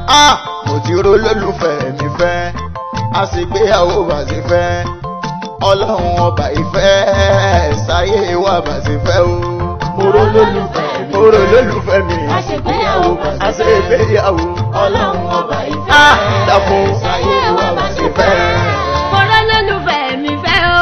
Ah, mo ti rò lólùfẹ́ mi fẹ́ a sì gbéyàwó bá sì fẹ́ ọlọ́run ọba ìfẹ́ sáyé wa bá sì fẹ́ o. mo rò lólùfẹ́ mi mo rò lólùfẹ́ mi a ṣe gbéyàwó bá a sì sì fẹ́ gbéyàwó ọlọ́run ọba ìfẹ́ Ah, dàpọ̀ sáyé wa bá sì fẹ́. Kọ̀rọ̀ lólùfẹ́ mi fẹ́ o.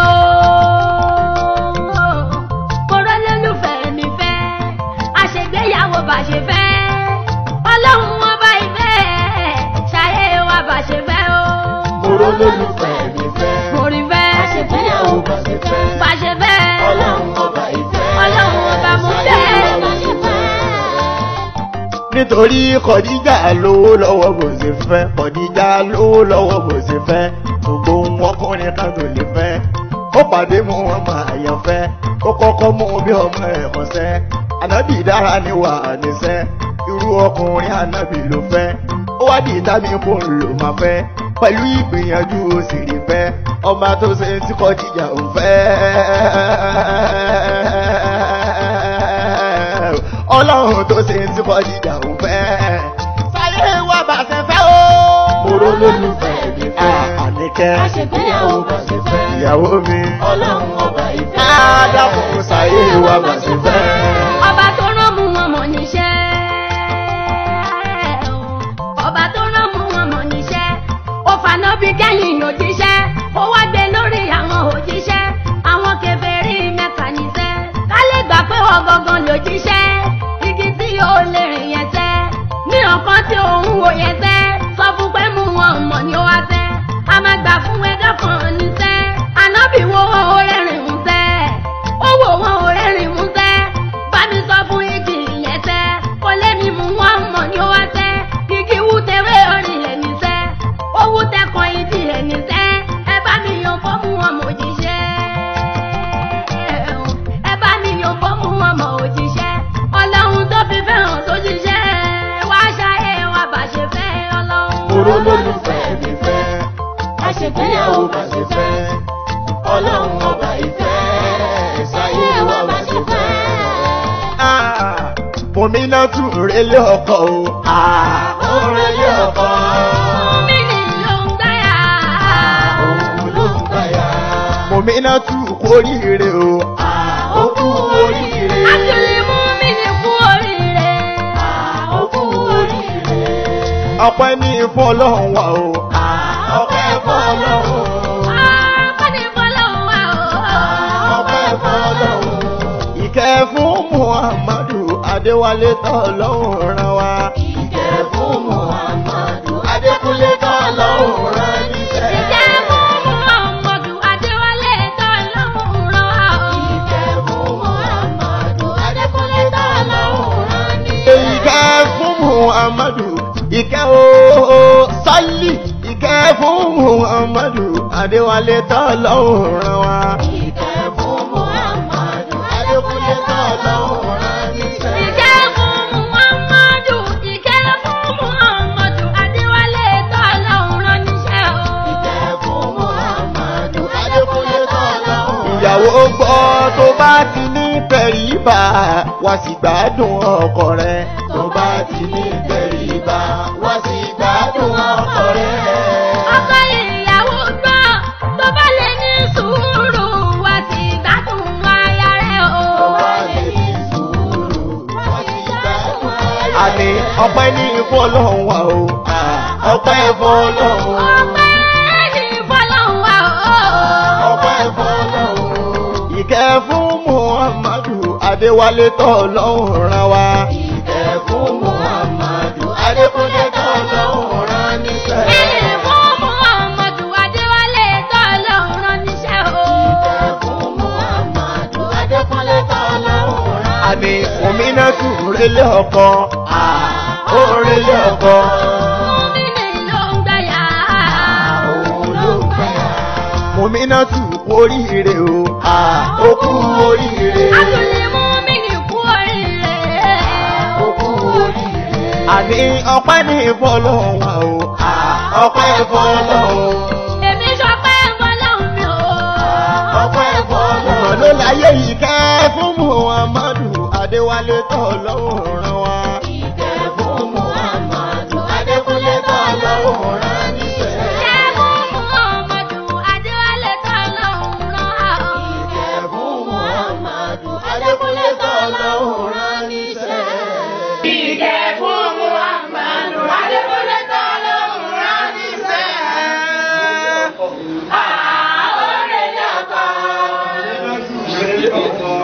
Kọ̀rọ̀ lólùfẹ́ mi fẹ́. Àṣègbéyàwó bá ṣe fẹ́. Ọlọ́run ọba ìfẹ́. Ṣayé wa bá ṣe fẹ́ o. mo rò lólùfẹ́ mi fẹ́ Mo rí fẹ́. a ṣe gbéyàwó bá sì fẹ́ Bá ṣe fẹ́. ọlọ́run ọba ìfẹ́ Ọlọ́run ọba mo sáyé fẹ́. wa bá sì fẹ́. nítorí kọ̀díjà lówó lọ́wọ́ bó ṣe fẹ́ kọ̀díjà lówó lọ́wọ́ bó ṣe fẹ́ gbogbo ohun ọkùnrin kan tó lè fẹ́ ó pàdé mú wọn máa yàn fẹ́ ó kọ́kọ́ mú bí ọmọ ẹ̀ mọ̀ṣẹ́ ànábì dára ní wà níṣẹ́ irú ọkùnrin ànábì ló fẹ́ ó wá di ìtàbí kò ń lò máa fẹ́ pẹ̀lú ìgbìyànjú ó sì rí fẹ́ ọba tó ṣe tí kọ̀díjà ò fẹ́ ọlọ́run tó ṣe tí kọ̀díjà ò fẹ́ sáyé wà bá ṣe fẹ́ o. mo rò lólùfẹ́ mi fẹ́ àníkẹ́ a ṣe gbéyàwó bá sì fẹ́ ìyàwó mi ọlọ́run ọba ìfẹ́ ádàpọ̀ sáyé wà bá ṣe fẹ́. Ọba tó rán mú wọn mọ̀ níṣẹ́. Ọba tó rán mú wọn mọ̀ níṣẹ́. Ó faná bí kẹ́yìn òjíṣẹ́. Ó wá gbé lórí àwọn òjíṣẹ́. Àwọn kèfèrí mẹ́ta níṣẹ́. Ká lè gbà pé wọ́n gangan lòjíṣẹ́. Igi tí yóò lè rìn yẹn tẹ́. Ní ọ̀kan tí òun wò yẹn tẹ́. Sọ fún pé mú wọn mọ̀ ní ó wá tẹ́. A máa gbà fún ẹ̀dá kan níṣẹ́. Ànábì wo ó rẹ́rìn ń tẹ́. Ó wò wọn ò rẹ́rìn ń tẹ́. Bá mi sọ fún igi ìyẹn tẹ́. Kò lé mi mú wọn mọ̀ ní ó wá tẹ́. Igi wú tewé orin lẹ̀ níṣẹ́. Ó wú tẹkàn ìdí ẹ̀ níṣẹ́. Ẹ bá mi yan fọ́ mú wọn mọ̀ òjíṣẹ́. Ẹ bá mi yan fọ́ mú wọn mọ̀ òjíṣẹ́. Ọlọ́run tó fi fẹ́ràn sójíṣẹ́. Wá ṣayé wa bá ṣe fẹ́ ọlọ́run. mo rò lólùfẹ́ mi fẹ́ a ṣe gbéyàwó bá sì fẹ́ ọlọ́run ọba ìfẹ́ sáyé wa bá sì fẹ́. Mọ̀mínà tún rélé ọkọ̀ o. Orin ilé ọkọ, Mi ni ló ń gbáyà. òun ló ń gbàyà. Mọ̀mínà tún kórìíre o. Ó kú oríire. Àtúlẹ̀ mú mi ní kú oríire. Ó kú oríire. Ọpẹ́ ní fún ọlọ́run wa o. Ọpẹ́ fọ́lọ́run. Ọpẹ́ ní fọlọ́run wa o. Ọpẹ́ fọ́lọ́run. Ìkẹ́ fún Muhammadu Adéwálé tọ́lọ́run rán wa. Ìkẹ́ fún Muhammadu Adékúnlé tọ́lọ́run rán níṣẹ́. Ìjẹ́ fún Muhammadu Adéwálé tọ́lọ́run rán wa o. Ìkẹ́ fún Muhammadu Adékúnlé tọ́lọ́run rán níṣẹ́. Ìkẹ́ fún Muhammadu ìkẹ́ o sálì. Ìkẹ́ fún Muhammadu Adéwálé tọ́lọ́run rán wa. Ìkẹ́ fún Muhammadu Adékúnlé tọ́lọ́run rán níṣẹ́. Ìjẹ́ fún Muhammadu, ìkẹ́ fún Muhammadu Adéwálé tọ́lọ́run rán níṣẹ́ o. Ìkẹ́ fún Muhammadu Adékúnlé tọ́lọ́run rán Ìyàwó gbọ́ tó bá ti ní tẹríba wá sì gbádùn ọkọ rẹ̀. tó bá ti ní tẹríba wá sí gbádùn ọkọ rẹ̀. Ọkọ ìyàwó gbọ́, tó bá lè ní sùúrù, wá sí gbádùn aya rẹ̀ o. tó bá lè ní sùúrù wá sí gbádùn ayé. Àní ọpẹ́ ní fún ọlọ́run wa o. Ọpẹ́ fún ọlọ́run. Ọpẹ́ ní fọlọ́run wa o. ọpẹ́ fọ́lọ́run. Ìkẹ́ fún Muhammadu Adéwálé tọ́lọ́run rán wa. Ìkẹ́ fún Muhammadu Adékúnlé tọ́lọ́run rán níṣẹ́. Ìyìn fún Muhammadu Adéwálé tọ́lọ́run rán níṣẹ́ o. Ìkẹ́ fún Muhammadu Adékúnlé tọ́lọ́run rán Àní òmìnira tún rélé ọkọ. Ó rélé ọkọ. Mùmínì ló ń gbáyà. òun ló ń gbàyà. Mòmínà tún oríire o. Ó kú oríire. Àtúlẹ̀ mùmínì kú oríire. Ó kú oríire. Àní ọpẹ́ ní fọlọ́run wa o. Ọpẹ́ fọlọ́run. Èmi sọpẹ́ fọlọ́run mi o. ọpẹ́ Ọmọ fọ́lọ́run. ló láyé yìí kẹ́ fún Muhammadu Adéwálé tọ́lọ́run rán wa. Ìkẹ́ fún Muhammadu Adékúnlé Muhammadu Adékúnlé tọ́lọ́hún rán níṣẹ́. Ìgẹ̀ fún Muhammadu Adékúnlé tọ́lọ́hún rán níṣẹ́. Àórè ní ọkọ̀.